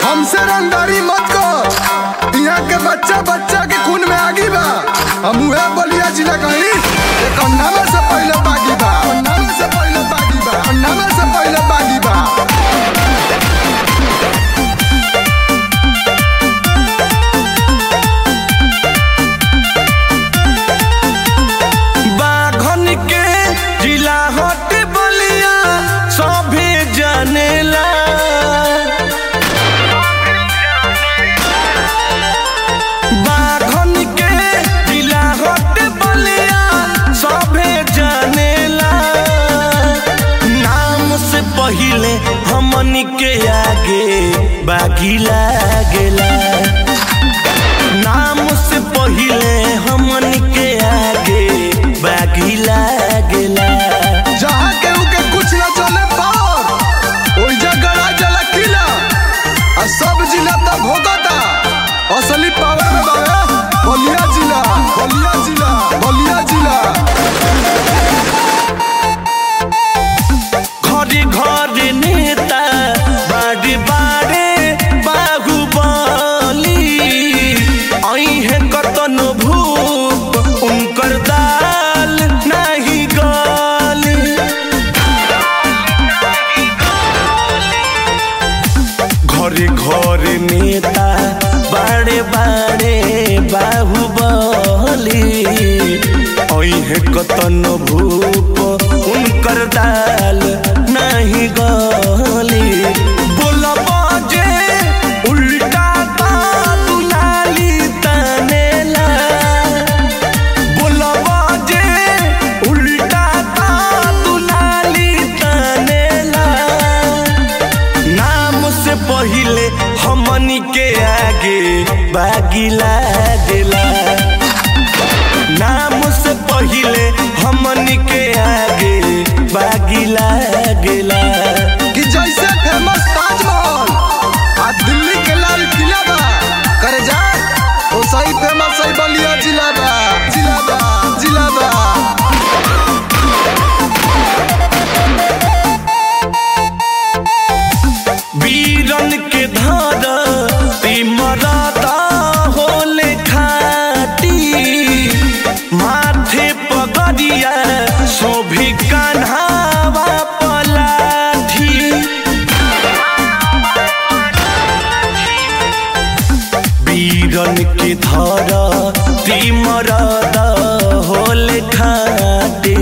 हमसे रंगदारी मत कर यहाँ के बच्चा बच्चा के खून में आगी बा हम उहे बलिया जिला कहीं एक नामे से पहले बागी बा नामे से पहले बागी बा नामे से पहले बागी बा बाघन के जिला हट बलिया सभे जानेला बाघन के जिला हट बलिया सभे जानेला नाम से पहिले हमन के आगे बागी लागेला नाम से पहिले हमन के आगे बागी लागेला जहाँ केहू के कुछ न चले पार ओई जगह जला किला आ सब जिला तक भोगता असली पावर में बावे बलिया जिला बलिया जिला बलिया जिला घरे घरे नेता बाड़े बाड़े बाहुबली अहे कतन भूप उनकर दाल नहीं गली घरे घरे नेता बाड़े बाड़े बाहुबली अहे कतन भूप उनकर दाल नहीं गली बोलब जे उल्टा ता दुलाली तनेला बोलब जे उल्टा ता दुलाली तनेला नाम से पहिले हमनी के आगे बागी लागेला नाम से पहिले हमनी के आगे बागी लागेला कि जैसे फेमस ताजमहल आ दिल्ली के लाल किला बा करे जा ओ सही फेमस सही बलिया जिला बा जिला बा जिला बा वीरन के धर तिमरता होले खाटी माथे पगड़िया शोभी कान्हावा पलाठी वीरन के धर तिमरद होले खाटे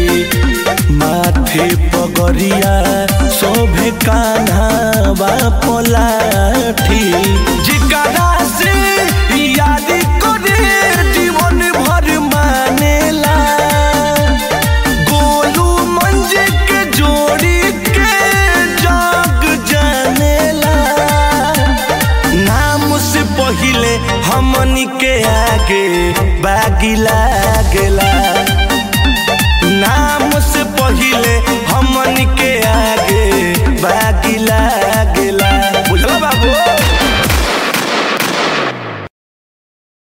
माथे पगरिया शोभे कान्हा पलाठी जिकरा से याद करे जीवन भर मानेला गोलू मंज के जोड़ी के जग जानेला नाम से पहिले हमनी के आगे बागी लागेला